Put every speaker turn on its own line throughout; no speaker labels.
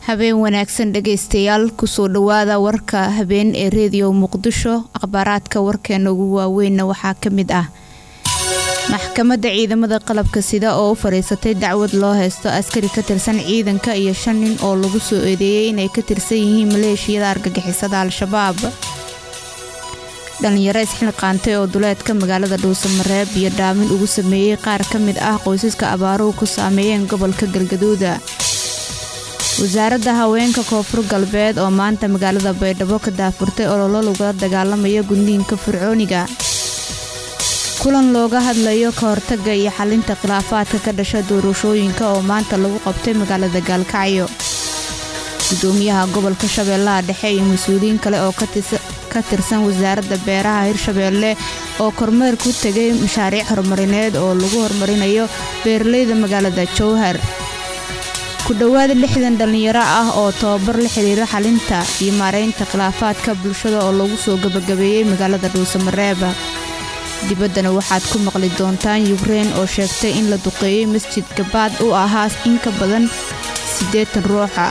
habeen wanaagsan dhagaystayaal kusoo dhawaada warka habeen ee reediyo muqdisho akhbaaraadka warkeena ugu waaweynna waxaa ka mid ah maxkamadda ciidamada qalabka sida oo u fadhiisatay dacwad loo haysto askari ka tirsan ciidanka iyo shan nin oo lagu soo eedeeyey inay ka tirsan yihiin maleeshiyada argagixisada al-shabaab dhalinyaro isxilqaantay oo duleedka magaalada dhuusamareeb iyo dhaamin ugu sameeyey qaar ka mid ah qoysaska abaaruhu ku saameeyeen gobolka galgaduuda wasaaradda haweenka koonfur galbeed oo maanta magaalada baydhabo ka daafurtay ololo lagula dagaalamaya gudniinka fircooniga kulan looga hadlayo ka hortaga iyo xalinta khilaafaadka ka dhasha doorashooyinka oo maanta lagu qabtay magaalada gaalkacyo gudoomiyaha gobolka shabeellaha dhexe iyo mas-uuliyiin kale oo ka tirsan wasaaradda beeraha hirshabeelle oo kormeer ku tegay mashaariic horumarineed oo lagu horumarinayo beeralayda magaalada jowhar ku dhowaada lixdan dhallinyaro ah oo tababar la xiriira xalinta iyo maaraynta khilaafaadka bulshada oo lagu soo gabagabeeyey magaalada dhuusamareeba dibaddana waxaad ku maqli doontaan yukrein oo sheegtay in la duqeeyey masjid gabaad u ahaa in ka badan siddeetan ruuxa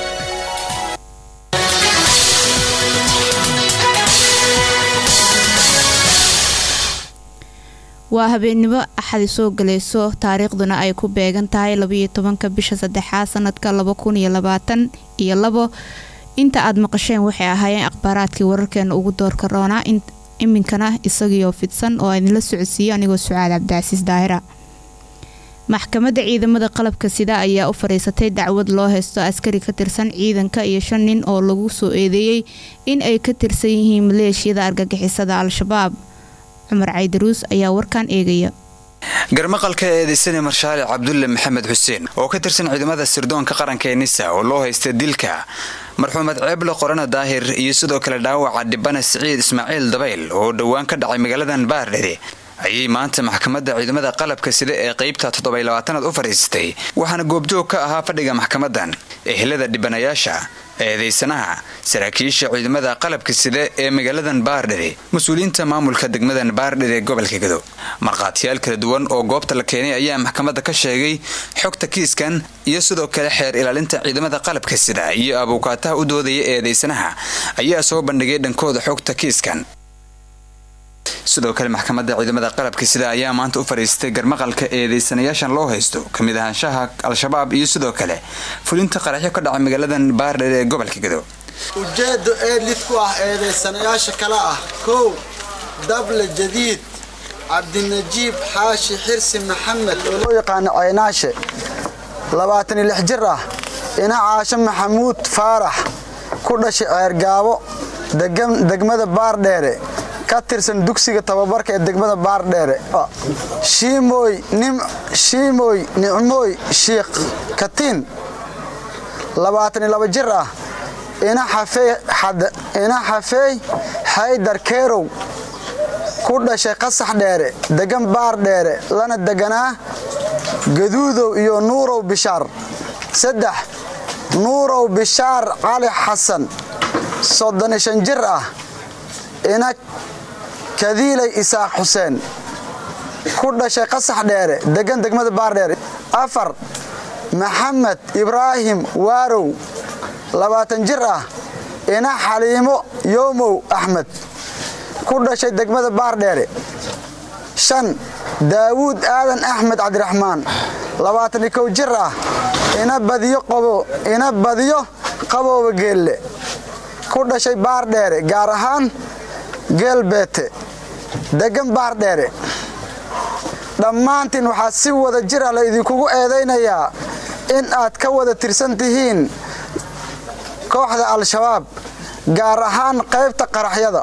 waa habeennimo axadi soo galayso taariikhduna ay ku beegan tahay labayo tobanka bisha saddexaad sanadka laba kun iyo labaatan iyo labo inta aad maqasheen waxay ahaayeen akhbaaraadkii wararkeena ugu doorka roonaa iminkana isagiioo fidsan oo idinla socodsiiyo anigoo sucaad cabdicasiis daahira maxkamadda ciidamada qalabka sida ayaa u fadhiisatay dacwad loo haysto askari ka tirsan ciidanka iyo shan nin oo lagu soo eedeeyey in ay ka tirsan yihiin maleeshiyada argagixisada al-shabaab cumar caydaruus ayaa warkan eegaya
garmaqalka eedeysane marshaale cabdulle maxamed xuseen oo ka tirsan ciidamada sirdoonka qaranka ee nisa oo loo haysta dilka marxuumad ceeble qorana daahir iyo sidoo kale dhaawaca dhibana siciid ismaaciil dabayl oo dhowaan ka dhacay magaaladan baardhere ayay maanta maxkamadda ciidamada qalabka sida ee qeybta toddobaylabaatanaad u fadhiisatay waxaana goobjoog ka ahaa fadhiga maxkamadan ehelada dhibanayaasha eedeysanaha saraakiisha ciidamada qalabka sida ee magaaladan baardhere mas-uuliyiinta maamulka degmadan baardhere ee gobolka gado markhaatiyaal kala duwan oo goobta la keenay ayaa maxkamadda ka sheegay xogta kiiskan iyo sidoo kale xeer ilaalinta ciidamada qalabka sida iyo abuukaataha u doodaya eedeysanaha ayaa soo bandhigay dhankooda xogta kiiskan sidoo kale maxkamadda ciidamada qalabka sida ayaa maanta u fadhiistay garmaqalka eedeysanayaashan loo haysto kamid ahaanshaha al-shabaab iyo sidoo kale fulinta qaraxyo ka dhaca magaaladan baardher ee gobolka gado
ujeeddo eedlid ku ah eedeysanayaasha kale ah kow dable jadiid cabdinajiib xaashi xirsi maxamed oo loo yaqaano caynaashe labaatan iyo lix jir ah ina caasho maxamuud faarax ku dhashay ceergaabo degmada baardheere ka tirsan dugsiga tababarka ee degmada baardheere shiimoy nicmooy shiikh katiin labaatan iyo laba jir ah ina xafeey xaydar keerow ku dhashay qasax dheere degan baardheere lana deganaa gaduudow iyo nuurow bishaar saddex nuurow bishaar cali xasan soddon iyo shan jir ah ina kadiilay isaaq xuseen ku dhashay qasax dheere degan degmada baardheere afar maxamed ibraahim waarow labaatan jir ah ina xaliimo yoomow axmed ku dhashay degmada baardheere shan daawuud aadan axmed cabdiraxmaan labaatan iyo kow jir ah ina badiyo qabooba geelle ku dhashay baardheere gaar ahaan geelbeete degan baardheere dhammaantiin waxaa si wada jir ah la idinkugu eedaynayaa in aad ka wada tirsan tihiin kooxda al-shabaab gaar ahaan qaybta qaraxyada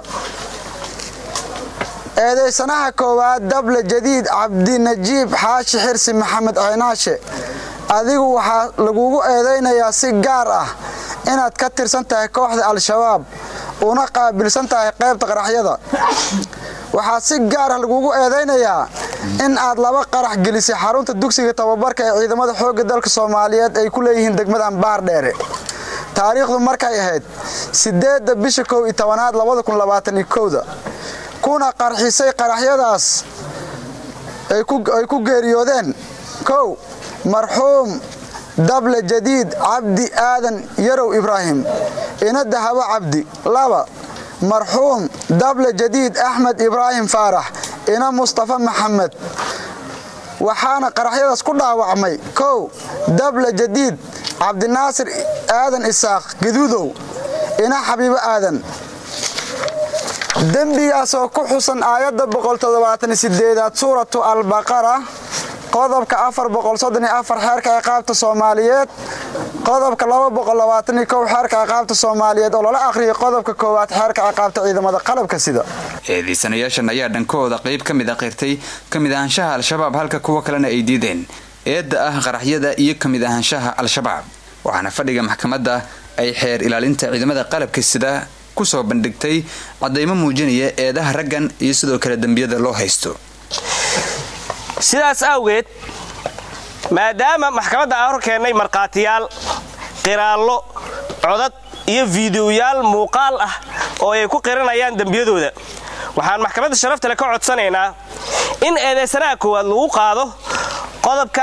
eedaysanaha koowaad dable jadiid cabdinajiib xaashi xirsi maxamed ceynaashe adigu waxaa lagugu eedaynayaa si gaar ah inaad ka tirsan tahay kooxda al-shabaab una qaabilsan tahay qaybta qaraxyada waxaa si gaar ah lagugu eedaynayaa in aad laba qarax gelisay xarunta dugsiga tababarka ee ciidamada xoogga dalka soomaaliyeed ay ku leeyihiin degmadan baardheere taariikhdu markay ahayd sideedda bisha kow iyo tobanaad labada kun labaatan iyo kowda kuna qarxisay qaraxyadaas ay ku geeriyoodeen kow marxuum dable jadiid cabdi aadan yarow ibraahim ina dahabo cabdi laba marxuum dable jadiid axmed ibraahim faarax ina mustafa maxamed waxaana qaraxyadaas ku dhaawacmay kow dable jadiid cabdinaasir aadan isaaq gaduudow ina xabiibo aadan dembigaasoo ku xusan aayadda aad suuratu albaqara qodobka xeerka ciqaabta soomaaliyeed qodobka xeerka ciqaabta soomaaliyeed oo lala akhriyay qodobka koowaad xeerka ciqaabta ciidamada qalabka sida
eedaysanayaashan ayaa dhankooda qayb ka mid a qirtay ka mid ahaanshaha al-shabaab halka kuwa kalena ay diideen eedda ah qaraxyada iyo ka mid ahaanshaha al-shabaab waxaana fadhiga maxkamadda ay xeer ilaalinta ciidamada qalabka sida kusoo bandhigtay cadaymo muujinaya eedaha raggan iyo sidoo kale dembiyada loo haysto
sidaas awgeed maadaama maxkamadda aan hor keennay markhaatiyaal qiraallo codad iyo fiidiyoyaal muuqaal ah oo ay ku qiranayaan dembiyadooda waxaan maxkamadda sharaftale ka codsanaynaa in eedaysanaha koowaad lagu qaado qodobka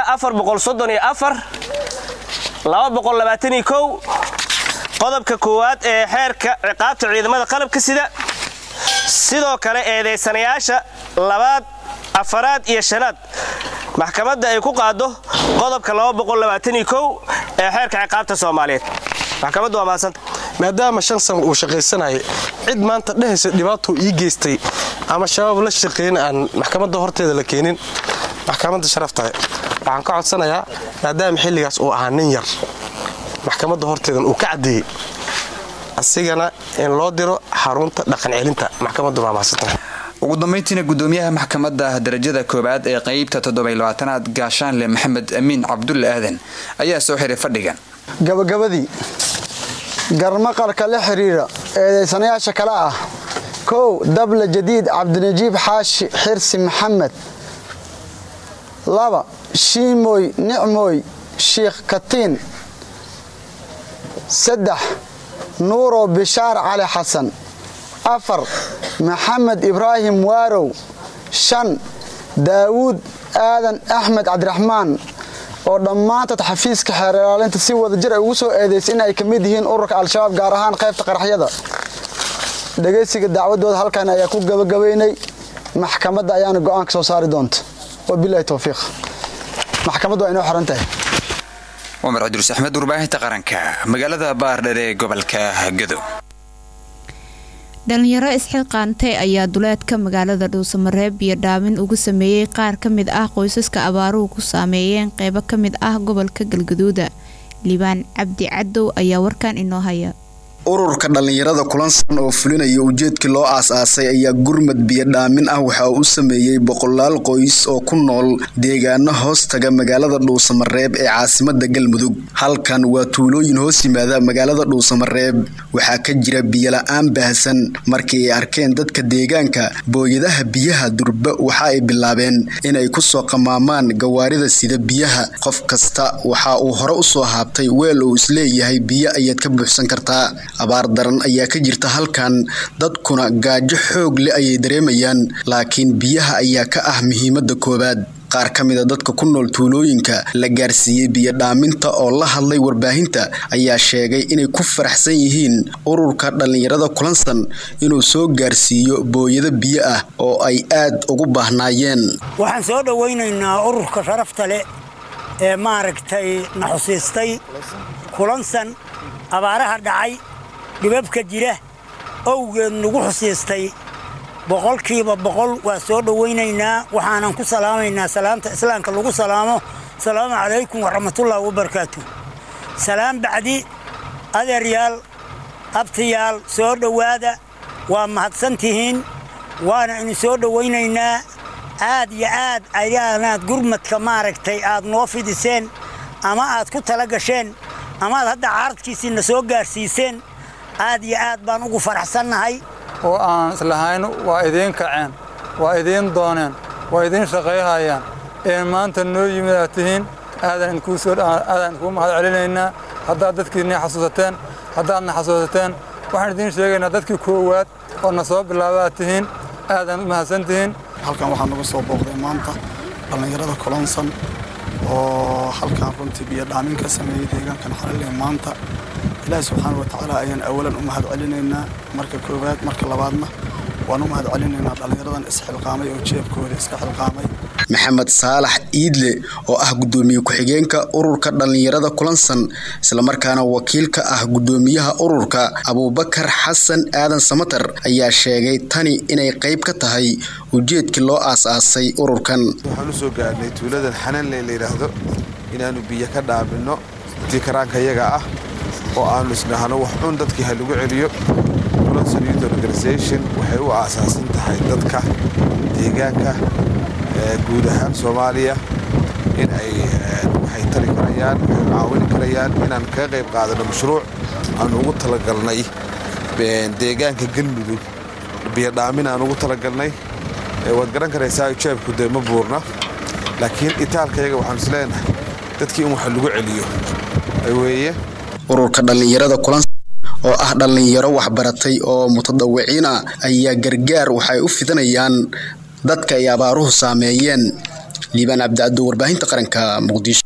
qodobka koowaad ee xeerka ciqaabta ciidamada qalabka sida sidoo kale eedaysanayaasha labaad afaraad iyo shanaad maxkamadda ay ku qaado qodobka ee xeerka ciqaabta soomaaliyeed maxkamaddu waa mahadsanta
maadaama shan san uu shaqaysanayay cid maanta dhehaysa dhibaatuu ii geystay ama shabaab la shaqeyn aan maxkamadda horteeda la keenin maxkamadda sharaftahay waxaan ka codsanayaa maadaama xilligaas uu ahaa nin yar maxkamadda horteedan uu ka caddeeyey asigana in loo diro xarunta dhaqancelinta maxkamaddu waa mahadsantahay
ugu dambayntiina gudoomiyaha maxkamadda darajada koowaad ee qeybta toddobaylabaatanaad gaashaanle maxamed amiin cabdulle aadan ayaa soo xiray fadhigan
gabagabadii garmaqalka la xiriira eedaysanayaasha kale ah kow dable jadiid cabdinajiib xaashi xirsi maxamed laba shiimoy nicmooy shiikh katiin saddex nuuro bishaar cali xasan afar maxamed ibraahim waarow shan daawuud aadan axmed cabdiraxmaan oo dhammaantood xafiiska xeer ilaalinta si wadajir ay ugu soo eedaysay in ay ka mid yihiin ururka al-shabaab gaar ahaan qaybta qaraxyada dhegaysiga dacwadooda halkan ayaa ku gabagabaynay maxkamadda ayaana go'aanka soo saari doonta wabilahi towfiiq maxkamaddu waa inoo xiran tahay
cumar cidruus axmed warbaahinta qaranka magaalada baardher ee gobolka gadow
dhalinyaro isxilqaantay ayaa duleedka magaalada dhuusamareeb iyo dhaamin ugu sameeyey qaar ka mid ah qoysaska abaaruhu ku saameeyeen qeybo ka mid ah gobolka galgaduuda liibaan cabdi cadow ayaa warkan inoo haya
ururka dhallinyarada kulansan oo fulinaya ujeedkii loo aas-aasay ayaa gurmad biyodhaamin ah waxa uu u sameeyey boqolaal qoys oo ku nool deegaano hoos taga magaalada dhuusamareeb ee caasimada galmudug halkan waa tuulooyin hoos yimaada magaalada dhuusamareeb waxaa ka jira biyola-aan baahsan markii ay arkeen dadka deegaanka booyadaha biyaha durba waxa ay bilaabeen inay kusoo qamaamaan gawaarida sida biyaha qof kasta waxa uu hore usoo haabtay weel uu isleeyahay biyo ayaad ka buuxsan kartaa abaar daran ayaa ka jirta halkan dadkuna gaajo xoog leh ayay dareemayaan laakiin biyaha ayaa ka ah muhiimada koowaad qaar ka mida dadka ku nool tuulooyinka la gaarsiiyey biyodhaaminta oo la hadlay warbaahinta ayaa sheegay inay ku faraxsan yihiin ururka dhallinyarada kulansan inuu soo gaarsiiyo booyado biyo ah oo ay aad ugu baahnaayeen
waxaan soo dhowaynaynaa ururka sharafta leh ee maaragtay na xusiistay kulansan abaaraha dhacay dhibabka jira owgeed nagu xusiistay boqolkiiba boqol waa soo dhowaynaynaa waxaanan ku salaamaynaa salaamta islaamka lagu salaamo asalaamu calaykum waraxmatullaahi wabarakaatu salaam bacdi adeeryaal abtayaal soo dhowaada waa mahadsantihiin waana idin soo dhowaynaynaa aad iyo aad ayaanaad gurmadka maaragtay aad noo fidiseen ama aad ku tala gasheen amaad hadda caaradkiisiina soo gaarsiiseen aad iyo aad baan ugu faraxsannahay
oo aan islahayn waa idiin kaceen waa idiin dooneen waa idiin shaqayhayaan ee maanta noo yimid aad tihiin aadaan idinkugu mahad celinaynaa haddaad dadkiinii xasuusateen haddaadna xasuusateen waxaan idiin sheegaynaa dadkii koowaad oo na soo bilaaba aad tihiin aadaan u mahadsan tihiin
halkan waxaa nagu soo booqday maanta dhallinyarada kolonsan
oo halkaan runtii biyo dhaamin ka sameeyey deegaankan xalale maanta ilaahi subxaana wa tacaala ayaan awalan u mahad celinaynaa marka koowaad marka labaadna waan u mahad celinaynaa dhallinyaradan isxilqaamay oo jeebkooda iska xilqaamay
maxamed saalax iidle oo ah guddoomiye ku-xigeenka ururka dhallinyarada kulansan islamarkaana wakiil ka ah guddoomiyaha ururka abuubakar xasan aadan samatar ayaa sheegay tani inay qayb ka tahay ujeedkii loo aas-aasay ururkan
waxaan u soo gaarhnay tuuladan xananle la yidhaahdo inaannu biyo ka dhaabinno intii karaanka yaga ah oo aannu isdhahno wax cun dadkii ha lagu celiyo kulansan youth organisation waxay u aasaasan tahay dadka deegaanka guud ahaan soomaaliya in ay waxay tari karayaan waxay caawini karayaan inaan kaga qayb qaadano mashruuc aan ugu talagalnay deegaanka galmudug biyodhaamin aan ugu talagalnay waad garan karaysaa jeebku dee ma buurna laakiin itaalkayaga waxaan is leenahay dadkii in wax lagu celiyo weeye
ururka dhallinyarada kulan oo ah dhallinyaro waxbaratay oo mutadawiciin ah ayaa gargaar waxay u fidanayaan dadka ay abaaruhu saameeyeen liibaan cabdicaddo warbaahinta qaranka muqdisho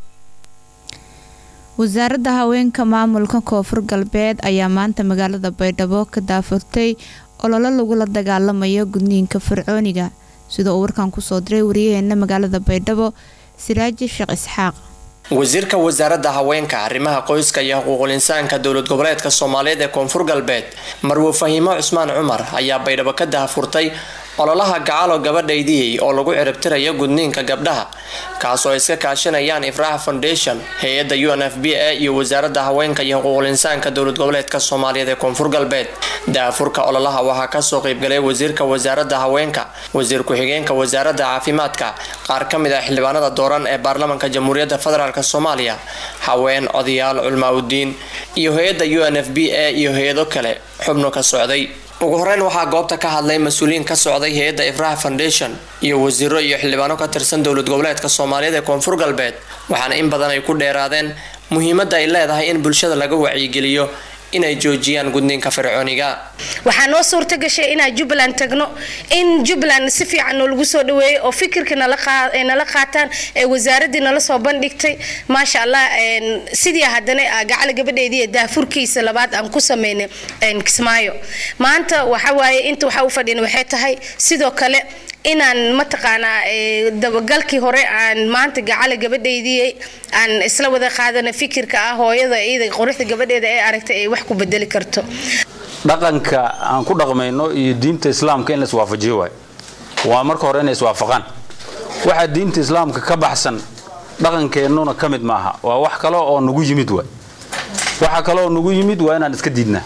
wasaaradda haweenka maamulka koonfur galbeed ayaa maanta magaalada baydhabo ka daafurtay ololo lagula dagaalamayo gudniinka fircooniga sida uu warkan kusoo diray wariyaheena magaalada baydhabo siraaji sheekh isxaaq
wasiirka wasaaradda haweenka arrimaha qoyska iyo xuquuqul insaanka dowlad goboleedka soomaaliyeed ee koonfur galbeed marwo fahiimo cusmaan cumar ayaa baydhabo ka daahfurtay ololaha gacalo gabadhaydiyey oo lagu ciribtirayo gudniinka gabdhaha kaasoo ay iska kaashanayaan ifraaxa foundation hay-adda u n f b a iyo wasaaradda haweenka iyo xuquuqul insaanka dowlad goboleedka soomaaliyeed ee koonfur galbeed daafurka ololaha waxaa kasoo qeybgalay wasiirka wasaaradda haweenka wasiir ku-xigeenka wasaaradda caafimaadka qaar ka mid ah xildhibaanada dooran ee baarlamaanka jamhuuriyadda federaalk soomaaliya haween odayaal culmaa-udiin iyo hay-adda u n f b a iyo hay-ado kale xubno ka socday ugu horeyn waxaa goobta ka hadlay mas-uuliyiin ka socday hay-adda ifraha foundation iyo wasiiro iyo xildhibaano ka tirsan dowlad goboleedka soomaaliyeed ee koonfur galbeed waxaana in badan ay ku dheeraadeen muhiimadda ay leedahay in bulshada laga wacyigeliyo inay joojiyaan gudniinka fircooniga
waxaa noo suurta gashay inaan jubbaland tagno in jubbaland si fiican noolagu soo dhaweeyay oo fikirka nala qaataan ee wasaaraddii nala soo bandhigtay maasha allah sidii haddana gacala gabadheedii daafurkiisa labaad aan ku sameynay kismaayo maanta waxawaaye inta waxaa u fadhina waxay tahay sidoo kale inaan mataqaanaa dabagalkii hore aan maanta gacala gabadhaydii aan isla wada qaadana fikirka ah hooyada iyada quruxda gabadheeda ee aragtay ay wax ku bedeli karto
dhaqanka aan ku dhaqmayno iyo diinta islaamka in la iswaafajiyo waay waa marka hore inay iswaafaqaan waxa diinta islaamka ka baxsan dhaqankeennuna ka mid maaha waa wax kale oo nagu yimid waay waxa kale oo nagu yimid waa inaan iska diidnaa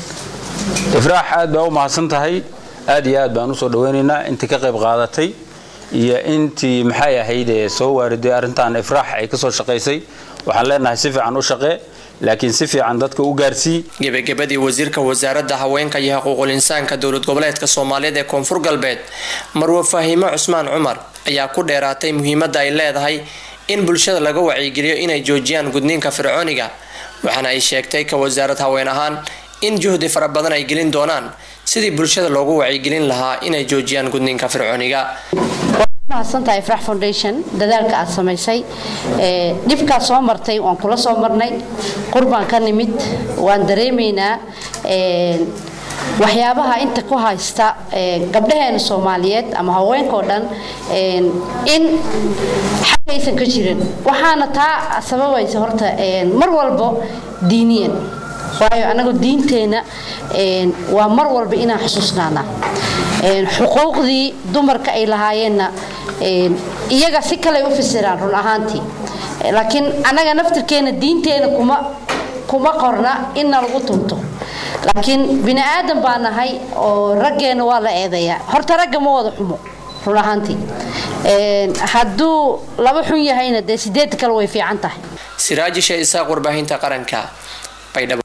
ifraax aad baa u mahadsan tahay aad iyo aad baan usoo dhaweynaynaa intii ka qayb qaadatay iyo intii maxay ahayd ee soo waariday arrintan ifraax ay kasoo shaqaysay waxaan leenahay si fiican u shaqee laakiin si fiican dadka u gaarsii
gebagabadii wasiirka wasaaradda haweenka iyo xuquuqul insaanka dowlad goboleedka soomaaliyeed ee koonfur galbeed marwo fahiimo cusmaan cumar ayaa ku dheeraatay muhiimadda ay leedahay in bulshada laga wacyigeliyo inay joojiyaan gudniinka fircooniga waxaana ay sheegtay ka wasaarad haween ahaan in juhdi fara badan ay gelin doonaan sidii bulshada loogu wacyigelin lahaa inay joojiyaan gudniinka fircooniga
mahadsantahay ifrax foundation dadaalka aad samaysay dhibkaad soo martay waan kula soo marnay qurbaan ka nimid waan dareemaynaa waxyaabaha inta ku haysta gabdhaheena soomaaliyeed ama haweenkao dhan in xagaysan ka jirin waxaana taa sababaysa horta mar walbo diiniyan waayo anagoo diinteenna waa mar walba inaan xusuusnaana xuquuqdii dumarka ay lahaayeenna iyaga si kaley u fasiraan run ahaantii laakiin annaga naftirkeena diinteena kuma kuma qorna inna lagu tunto laakiin bini aadan baa nahay oo raggeenna waa la eedayaa horta ragga ma wada xumo run ahaantii hadduu laba xun yahayna dee sideed kale way fiican tahay
siraaji shee isaaq warbaahinta qaranka baydhabo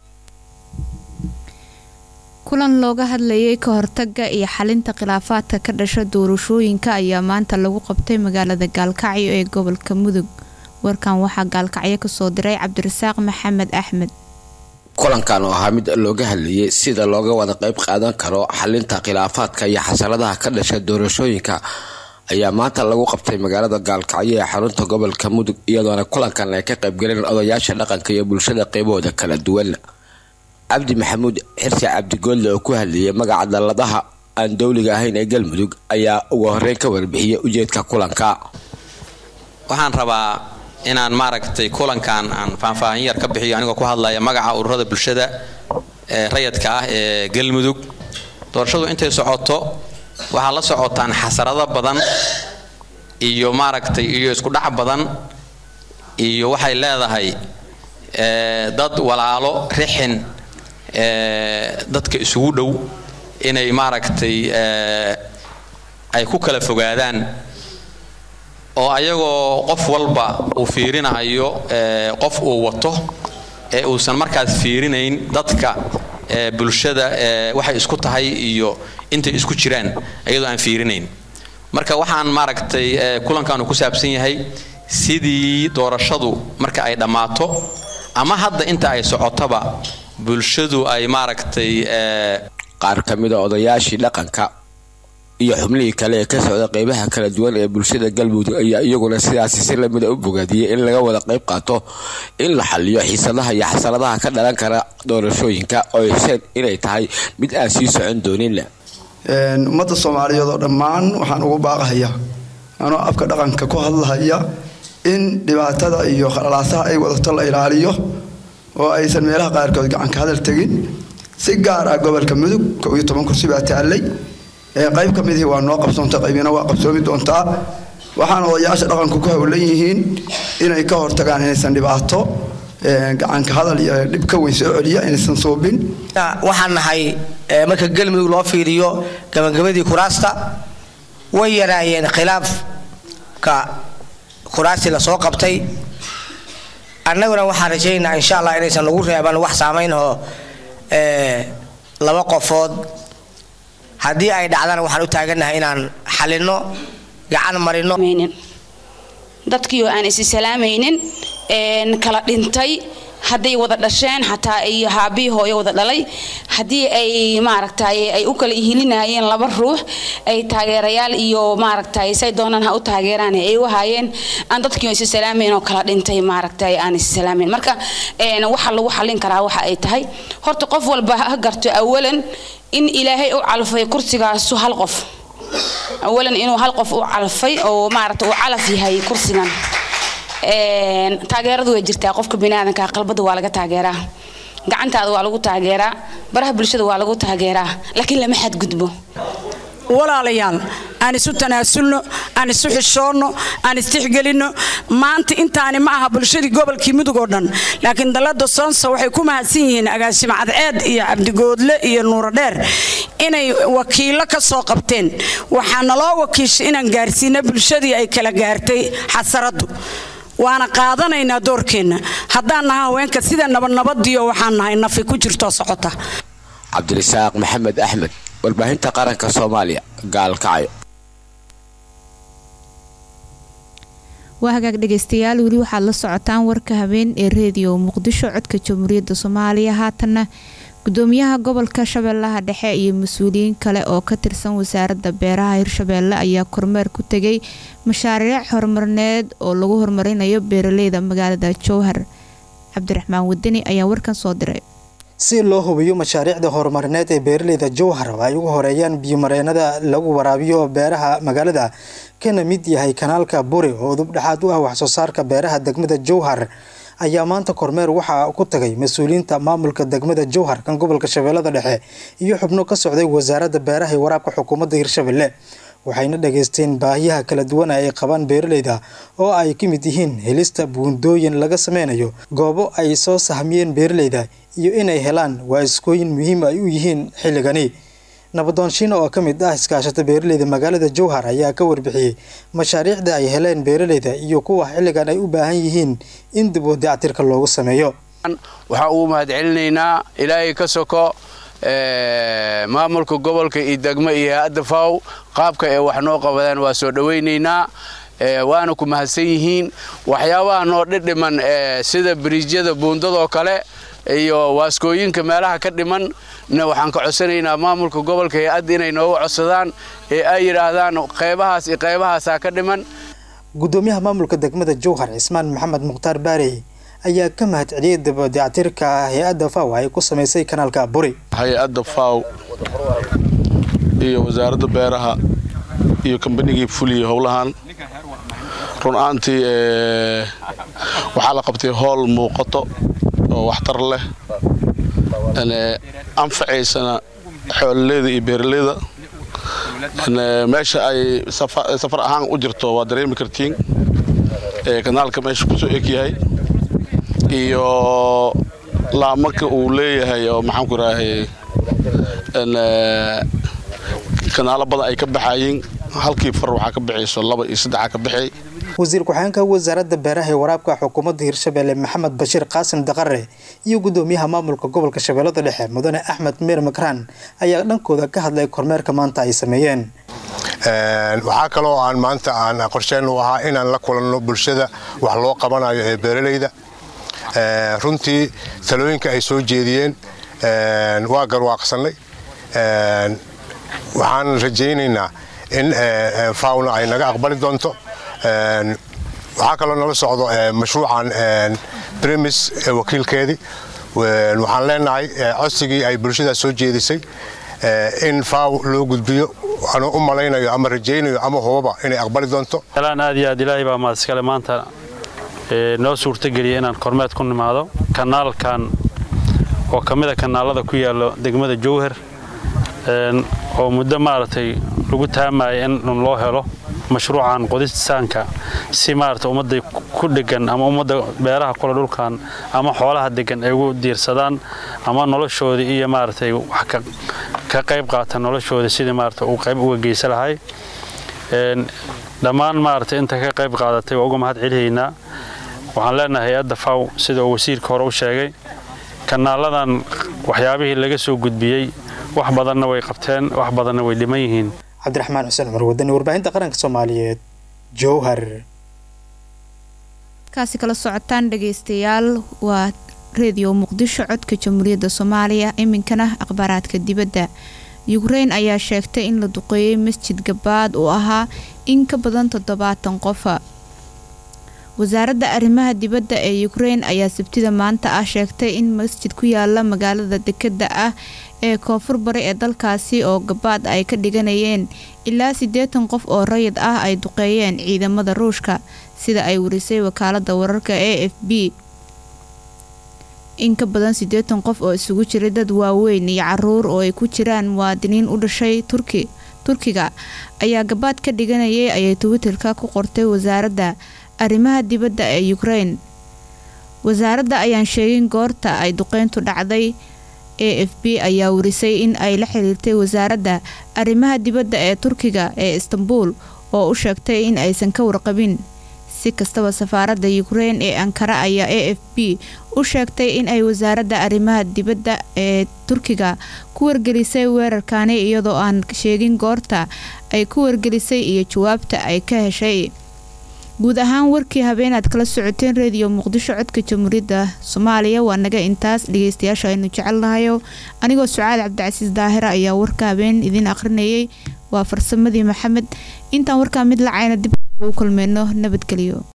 kulan looga hadlayay ka hortaga iyo xalinta khilaafaadka ka dhasha doorashooyinka ayaa maanta lagu qabtay magaalada gaalkacyo ee gobolka mudug warkan waxaa gaalkacyo kasoo diray cabdirasaaq maxamed axmed
kulankan oo ahaa mid looga hadlayay sida looga wada qayb qaadan karo xalinta khilaafaadka iyo xasaladaha ka dhasha doorashooyinka ayaa maanta lagu qabtay magaalada gaalkacyo ee xarunta gobolka mudug iyadoona kulankan ay ka qaybgaleen odayaasha dhaqanka iyo bulshada qeybahooda kala duwan cabdi maxamuud xirsi cabdigoodle oo ku hadlayay magaca dalladaha aan dowliga ahayn ee galmudug ayaa ugu horeyn ka warbixiyay ujeedka kulanka
waxaan rabaa inaan maaragtay kulankan aan faahfaahin yar ka bixiyo anigoo ku hadlaya magaca ururada bulshada ee rayadka ah ee galmudug doorashadu intay socoto waxaa la socotaan xasarado badan iyo maaragtay iyo iskudhac badan iyo waxay leedahay dad walaalo rixin dadka isugu dhow inay maaragtay ay ku kala fogaadaan oo ayagoo qof walba uu fiirinayo qof uu wato ee uusan markaas fiirinayn dadka bulshada waxay isku tahay iyo intay isku jiraan ayadoo aan fiirinayn marka waxaan maaragtay kulankaanu ku saabsan yahay sidii doorashadu marka ay dhammaato ama hadda inta ay socotaba bulshadu ay maaragtay
qaar ka mida odayaashii dhaqanka iyo xubnihii kale ee ka socda qeybaha kala duwan ee bulshada galmudug ayaa iyaguna sidaasi si lamida u bogaadiyey in laga wada qayb qaato in la xaliyo xiisadaha iyo xasaladaha ka dhalan kara doorashooyinka oo hesheen inay tahay mid aan sii socon doonin
ummadda soomaaliyeed oo dhammaan waxaan ugu baaqahaya anoo afka dhaqanka ku hadlahaya in dhibaatada iyo khalalaasaha ay wadato la ilaaliyo oo aysan meelaha qaarkood gacanka hadal tegin si gaar ah gobolka mudug kow iyo toban kursi baa taallay qayb ka midihii waa noo qabsoonta qaybina waa qabsoomi doontaa waxaana odayaasha dhaqanku ku howlan yihiin inay ka hortagaan inaysan dhibaato gacanka hadal iyo dhib ka weyn soo celiya inaysan suubin
waxaan nahay marka galmudug loo fiiriyo gabagabadii kuraasta way yaraayeen khilaafka kuraastii lasoo qabtay annaguna waxaan rajaynaynaa insha allah inaysan nagu reeban wax saamaynahoo laba qofood haddii ay dhacdana waxaan u taagannahay inaan xalino gacan marino
dadkii oo aan isi salaamaynin kala dhintay hadday wada dhasheen xataa iyo haabihii hooyo wada dhalay haddii ay maaragtay ay u kala ihilinayeen laba ruux ay taageerayaal iyo maaragtay say doonaan ha u taageeraan ay u haayeen aan dadkii isi salaamayn oo kala dhintay maaragtay aan isi salaamayn marka waxa lagu xallin karaa waxa ay tahay horta qof walba ha garto awalan in ilaahay u calfay kursigaasu hal qof awalan inuu hal qof u calfay oo maaragta uu calaf yahay kursigan taageeradu way jirtaa qofka biniaadanka qalbada waa laga taageeraa gacantaada waa lagu taageeraa baraha bulshada waa lagu taageeraa laakiin lama xadgudbo
walaalayaal aan isu tanaasulno aan isu xishoonno aan istixgelinno maanta intaani ma aha bulshadii gobolkii mudug oo dhan laakiin dalada soonsa waxay ku mahadsan yihiin agaasimo cadceed iyo cabdigoodle iyo nuurodheer inay wakiilo ka soo qabteen waxaa naloo wakiishay inaan gaarsiino bulshadii ay kala gaartay xasaradu waana qaadanaynaa doorkeenna haddaan nahay haweenka sida nabadnabadiyo waxaan nahay nafi ku jirtoo socota
cabdirasaaq maxamed axmed warbaahinta qaranka soomaaliya gaalkacyo
waa hagaag dhegaystayaal weli waxaad la socotaan warka habeen ee reediyo muqdisho codka jamhuuriyadda soomaaliya haatanna gudoomiyaha gobolka shabeellaha dhexe iyo mas-uuliyiin kale oo ka tirsan wasaaradda beeraha hirshabeelle ayaa kormeer ku tegay mashaariic horumarineed oo lagu horumarinayo beeraleyda magaalada jowhar cabdiraxmaan wadani ayaa warkan soo diray
si loo hubiyo mashaariicda horumarineed ee beeraleyda jowhar ay ugu horeeyaan biyomareenada lagu waraabiyo beeraha magaalada kana mid yahay kanaalka buri oo dubdhexaad u ah waxsoo saarka beeraha degmada jowhar ayaa maanta kormeer waxaa ku tagay mas-uuliyiinta maamulka degmada jowhar kan gobolka shabeellada dhexe iyo xubno ka socday wasaaradda beeraha iyo waraabka xukuumadda hirshabelle waxayna dhageysteen baahiyaha kala duwan ay qabaan beeraleyda oo ay ka mid yihiin helista buundooyin laga sameynayo goobo ay soo sahmiyeen beeraleyda iyo inay helaan waaskooyin muhiim ay u yihiin xilligani nabadoonshiina oo ka mid ah iskaashata beeraleyda magaalada jowhar ayaa ka warbixiyey mashaariicda ay heleen beeraleyda iyo kuwa xilligan ay u baahan yihiin in dib u dayactirka loogu sameeyo
waxaa ugu mahadcelinaynaa ilaahay ka soko maamulka gobolka iyo degmo iyo hay-adda faw qaabka ee wax noo qabadaan waa soo dhowaynaynaa waana ku mahadsan yihiin waxyaabaha noo dhidhiman sida biriijyada buundadoo kale iyo waaskooyinka meelaha ka dhiman na waxaan ka codsanaynaa maamulka gobolka hay-adda inay nooga codsadaan ee ay yidhaahdaan qaybahaas iyo qaybahaasaa ka dhiman
gudoomiyaha maamulka degmada jowhar cismaan maxamed mukhtaar baarey ayaa ka mahad celiyay dabadactirka hay-adda faw ay ku samaysay kanaalka buri
hay-adda faw iyo wasaaradda beeraha iyo kambanigii fuliyey howlahan run ahaantii waxaa la qabtay howl muuqato oo waxtar leh anfacaysana xoololeyda iyo beeraleyda meesha ay safar ahaan u jirto waa dareemi kartiin kanaalka meesha kusoo eg yahay iyo laamarka uu leeyahay oo maxaanku idhaahay kanaalo badan ay ka baxayiin halkii far waxaa ka bixayso laba iyo saddexaa ka bixay
wasiir ku-xigeenka wasaaradda beeraha ee waraabka xukuumadda hirshabelle maxamed bashiir qaasim daqare iyo gudoomiyaha maamulka gobolka shabeellada dhexe mudane axmed meer makraan ayaa dhankooda ka hadlay kormeerka maanta ay sameeyeen
waxaa kaloo aan maanta aan qorsheyn u ahaa inaan la kulanno bulshada wax loo qabanayo ee beeralayda runtii talooyinka ay soo jeediyeen waa garwaaqsannay waxaan rajaynaynaa in fawna ay naga aqbali doonto waxaa kaloo nala socdo mashruucan brimis wakiilkeedii waxaan leenahay codsigii ay bulshadaas soo jeedisay in faw loo gudbiyo anuu u malaynayo ama rajaynayo ama hubaba inay aqbali doonto
alaan aad iyo aad ilaahay baa mahadiskale maanta noo suurtageliya inaan kormeed ku nimaado kanaalkan oo ka mid a kanaalada ku yaalo degmada jowhar oo muddo maaragtay lagu taamaya in loo helo mashruucan qodistaanka si maarata ummadda ku dhegan ama ummadda beeraha kule dhulkan ama xoolaha degan ay ugu diirsadaan ama noloshoodii iyo maaragtay wax ka qayb qaata noloshooda sidii maarata uu qayb uga geysa lahay dhammaan maaragtay inta ka qayb qaadatay waa uga mahad celihaynaa waxaan leenahay hay-adda faw sida uu wasiirka hore u sheegay kanaaladan waxyaabihii laga soo gudbiyey wax badanna way qabteen wax badanna way dhiman yihiin
cabdiraxmaan xuseen cumar wadani warbaahinta qaranka soomaaliyeed jowhar
kaasi kala socotaan dhagaystayaal waa reediyo muqdisho codka jamhuuriyadda soomaaliya iminkana akhbaaraadka dibadda yukrain ayaa sheegtay in la duqeeyey masjid gabaad uu ahaa in ka badan toddobaatan qofa wasaaradda arrimaha dibadda ee yukrain ayaa sabtida maanta ah sheegtay in masjid ku yaala magaalada dekadda ah ee koonfur bari ee dalkaasi oo gabaad ay ka dhiganayeen ilaa siddeetan qof oo rayid ah ay duqeeyeen ciidamada ruushka sida ay warisay wakaalada wararka a f b in ka badan siddeetan qof oo isugu jiray dad waaweyn iyo caruur oo ay ku jiraan muwaadiniin u dhashay turki turkiga ayaa gabaad ka dhiganayay ayay twitterka ku qortay wasaaradda arrimaha dibadda ee yukrain wasaaradda ayaan sheegin goorta ay duqeyntu dhacday a f b ayaa warisay in ay la xiriirtay wasaaradda arrimaha dibadda ee turkiga ee istanbul oo u sheegtay in aysan ka warqabin si kastaba safaaradda yukrain ee ankara ayaa a f b u sheegtay in ay wasaaradda arrimaha dibadda ee turkiga ku wargelisay weerarkani iyadoo aan sheegin goorta ay ku wargelisay iyo jawaabta ay ka heshay guud ahaan warkii habeenaad kala socoteen reediyo muqdisho codka jamhuuriyadda soomaaliya waa naga intaas dhageystayaasha aynu jecelnahayo anigoo sucaad cabdicasiis daahira ayaa warka habeen idiin akhrinayay waa farsamadii maxamed intaan warkaa mid lacayna dib u kulmeyno nabadgelyo